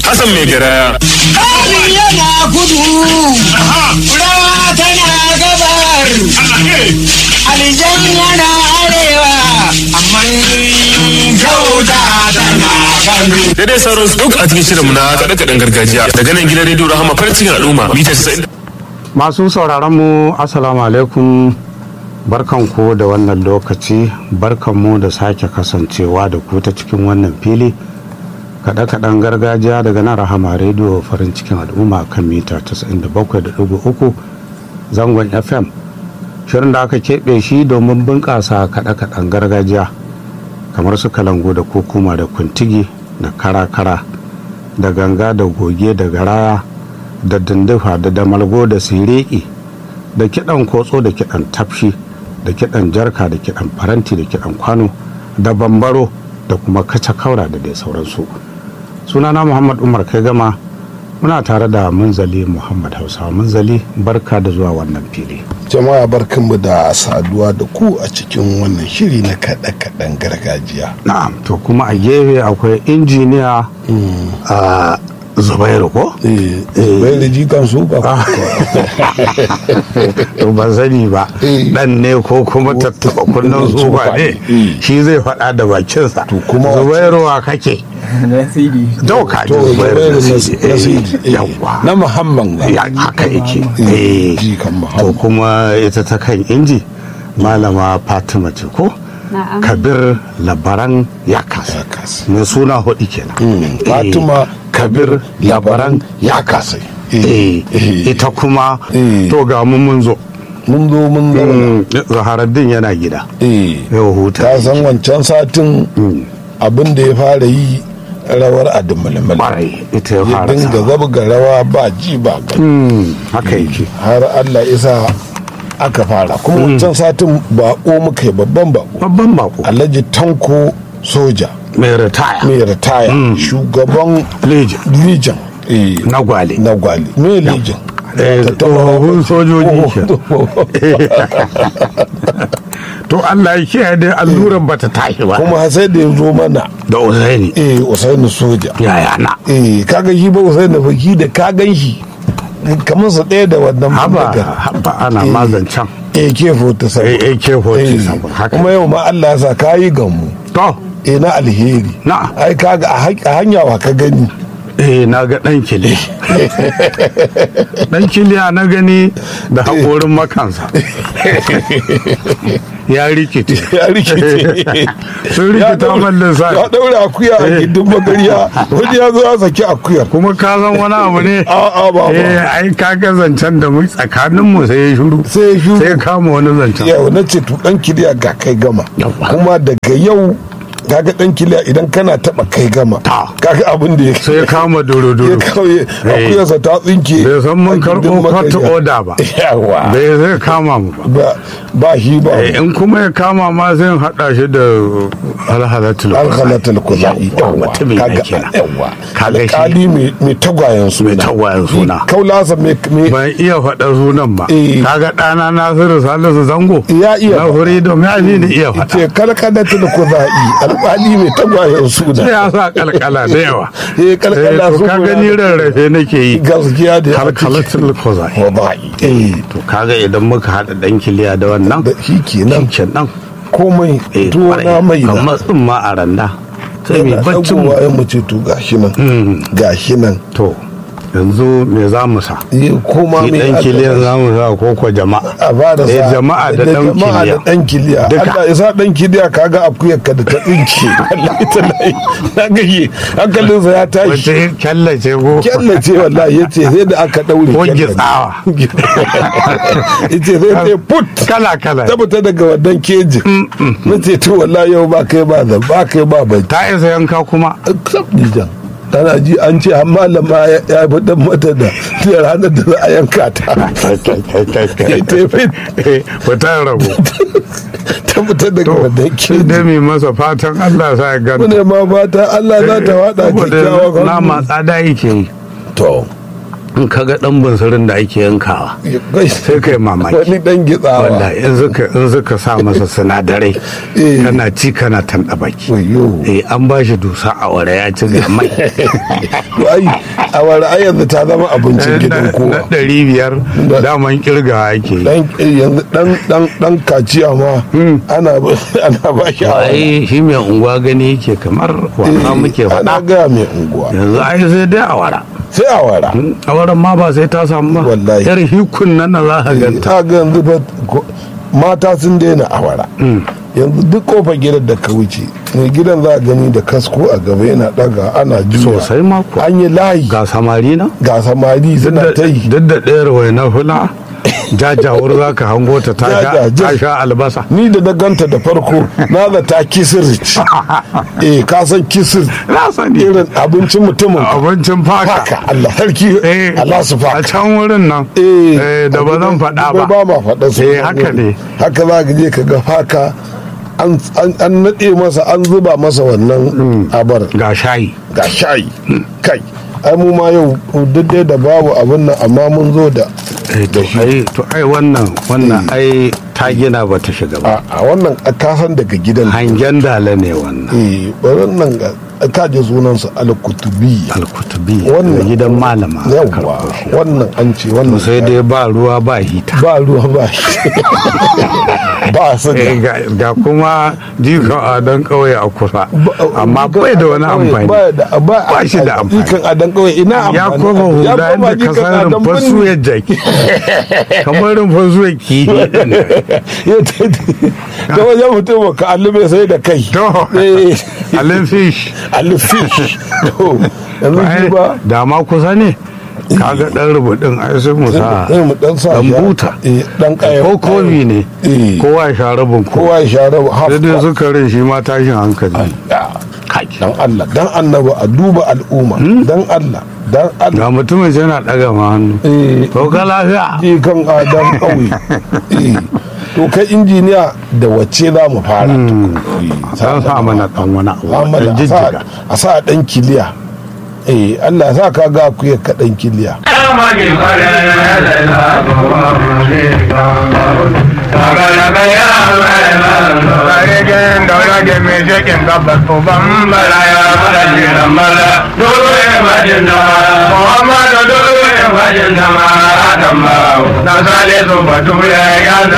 Hassan mai garaya. Kari yana kudu, rawa tana gabar, aljan yana arewa, amma kyauta tana kano. Daidai sauran su duk a cikin shirinmu na kaɗe-kaɗen gargajiya daga nan gidan rediyo Rahama farin cikin al'umma mita 90. Masu sauraron mu Assalamu alaikum barkanku da wannan lokaci barkanmu da sake kasancewa da ku ta cikin wannan fili kaɗe-kaɗen gargajiya daga nan Rahama rediyo farin cikin al'umma kan mita 97.3 zangon FM shirin da aka keɓe shi domin bunƙasa kaɗe-kaɗen gargajiya kamar su kalango da kokuma da kuntigi da kara-kara da ganga da goge da garaya da dindifa da damalgo da sireki da kiɗan kotso da kiɗan tafshi da kiɗan jarka da kiɗan faranti da kiɗan kwano da bambaro da kuma kaca kaura da dai sauransu sunana muhammad umar kai gama muna tare da munzali muhammad hausawa munzali barka da zuwa wannan fili jama'a barkanmu da saduwa da ku a cikin wannan shiri na kaɗe-kaɗen gargajiya na'am to kuma a gefe akwai injiniya a zubairu ko bai da jikan su ba to ban sani ba Eh. dan ne ko kuma tattaba kunnen zuba ne Eh. shi zai faɗa da bakinsa To kuma zubairu wa kake to ka ji to zubairu zubairu na na sidi sidi Eh, yawwa na muhammad ba ya haka yake Eh, Eh. jikan to muhammad kuma ita ta kan inji malama fatima ce ko Na'am. kabir labaran ya kasa Ya kasa. mai suna hudu kenan Mm, Eh, Fatima kabir labaran ya kasa Eh, ita kuma Eh. to ga mu mun zo mun zo mun zauna Mm, zaharaddin yana gida eh yau huta ta san wancan satin abin da ya fara yi rawar adimulmul kwarai ita ya ya fara dinga sa. zabga rawa ba ji ba gani Mm, haka yake har allah isa aka fara kuma wancan satin bako muka yi babban bako babban bako alhaji tanko soja mai ritaya mai ritaya shugaban legion legion eh, na gwale na gwali mai legion Eh, tsohon sojoji ke to Allah ya kiyaye dai alluran bata tashi ba kuma sai da ya zo mana da usaini eh usaini soja yaya na eh kaga shi ba usaini baki da ka gan shi kamar su ɗaya da wannan haba bindigar. haba ana mazancan AK-47 Eh, AK-47 haka. kuma yau ma Allah ya sa kayi gamu to eh na alheri Na. ai kaga a ha- a hanya wa ka gani eh na ga dan kili dan kiliya na gani da haƙorin makansa ya rikice ya rikice sun Ya rikita daure- mallin sa ya daure akuya a Eh. gindin magariya wani ya zo ya saki akuyar kuma ka san wani abu ne A'a, ba, ba. eh ai ka ga zancen da mu tsakanin mu sai ya shuru sai ya shuru. sai ya kama wani zancen yau na ce to dan kiliya ga kai gama Yawwa. kuma daga yau kaga dan kiliya idan kana taba kai gama Ta. kaga abin da ya sai ya kama doro ya doro kawai akuyarsa ta tsinke bai san mun a gindin karɓo court magariya. order ba yawa bai zai kama mu ba ba ba shi ba Eh, in kuma ya kama ma zai haɗa shi da alhalatul alhalatul kuzai Yawwa, mutumin nan kaga kenan. yawa Kaga shi. alƙali mai mai tagwayen suna Mai tagwayen suna. kaulasa mai mai ban iya faɗa sunan ba Eh. kaga ɗana nasiru salisu zango Ya iya na faɗa. freedom ya fi ni iya faɗa ce kalkalatul kuzai alƙali mai tagwayen suna sai ya sa kalkala da yawa Eh, kalkala Eh, to su ka guda gani da- rarrafe nake yi gaskiya da kalkalatul kozai kuzai eh to kaga idan muka haɗa ɗan kiliya da wannan da shi kenan kenan komai eh, tuwo na kwarai. mai na kamar tsimma a randa sai mai yana baccin mu ɗagowa ya mace to gashi nan gashi nan to yanzu me za mu sa Eh, koma shi mai ɗan aka- kiliyan za mu sa ko ko jama'a a ba da Eh, sa jama'a da ɗan jama'a da kiliya ɗan kiliya Duka. Allah ya sa ɗan kiliya kaga akuyar ka da ta tsinke wallahi tallahi na gaye hankalinsa ya tashi wata kyallace ko kyallace wallahi ya ce sai da aka ɗaure ko kyallace. gitsawa ya ce sai ta put kala kala ta fita daga wannan kejin na ce to wallahi yau ba kai ba zan ba kai ba bai ta isa yanka kuma sabdijan tana ji an ce har malama ya ya fi dan mata da da ranar da za a yanka ta ita ya fi fitar rabu ta fita daga wannan shi kejin da mai masa fatan Allah sa ya ganta mune ma fata Allah za ta wada saboda kyakkyawan nama hannu. tsada yake yi to in ka ga dan bunsurin da ake yankawa sai kai mamaki wani dan gitsawa wallahi in suka in suka sa masa sinadarai Eh. kana ci kana tanda baki wayo eh an ba shi dusa a wara ya ci ga mai to ai a wani ai yanzu ta zama abincin gidan na kowa ɗari biyar daman kirgawa ake yi dan yanzu dan dan dan kaciya ma ana ana ba shi a wani. ai shi mai unguwa gani yake kamar wasa muke ana faɗa gaya mai unguwa yanzu ai sai dai a wara sai a wara a waran ma ba sai ta samu ba Wallahi. yar hikun nan na za ka ganta ta ga yanzu fa ko- mata sun daina awara yanzu duk kofar gidan da ka wuce mai gidan za a gani da kasko a gaba yana daga ana juya sosai ma kuwa an yi layi ga samari na ga samari suna ta yi duk da ɗayar wai na hula jajawar za ka hango ta ta sha- Jajajir. ta sha albasa ni da na ganta da farko na da ta kisir ce eh ka san kisir na sani irin abincin mutumin abincin faka haka Allah sarki Eh, Allah su a faka can wurin nan eh eh, da ba zan faɗa ba ba ma faɗa su Eh, haka ne. haka za ka je ka ga haka an an- an naɗe masa an zuba masa wannan abar ga shayi ga shayi kai ai mu ma yau duk dai da babu abin nan amma mun zo da Eh, to ai to ai wannan wannan ai ta gina ba ta shiga ba a a wannan kasan daga gidan hangen dala ne wannan eh wannan ga ka je sunansa al-kutubi alkutubi Wannan- da gidan malama aka yawa karɓo shi. wannan an ce wannan sai dai ba ruwa ba hita ba ruwa ba shi ba su Eh, ga ga kuma jikon adon kauye a kusa amma bai da wani amfani ba da ba Ba shi da amfani. ikan adan kawai ina amfani ya koma hula koma yadda ka jikan san adan rumfar birni. suyar jaki kamar rumfar suyar kifi ɗin. Ya ta- ta wajen mutum ka allube sai da kai to Eh, alin fish alfish to yanzu shi Ai, ba da ma kusa ne kaga dan rubutun ai sai mu sa sai mu dan sa dan shi a- buta eh, dan kaya ko kofi ne Eh. kowa ya sha rabin ko kowa ya share half sai dai cup. sukarin shi ma tashin hankali Ya, kai dan Allah dan annaba a duba al'umma dan Allah dan Allah ga mutumin sai na daga ma hannu eh to ka lafiya je kan adam ƙauye Eh, to kai injiniya da wacce za mu fara Eh, san sa mana dan wani abu Muhammad, dan a sa- jijjiga a sa dan kiliya eh Allah ya sa ka ga ku ka dan kiliya Sarkin daulage mai shekin gabas uban bala ya fara jiran bala dole ya bajin dama Muhammadu dole ya bajin dama Adam ba na sale su batu ya gaza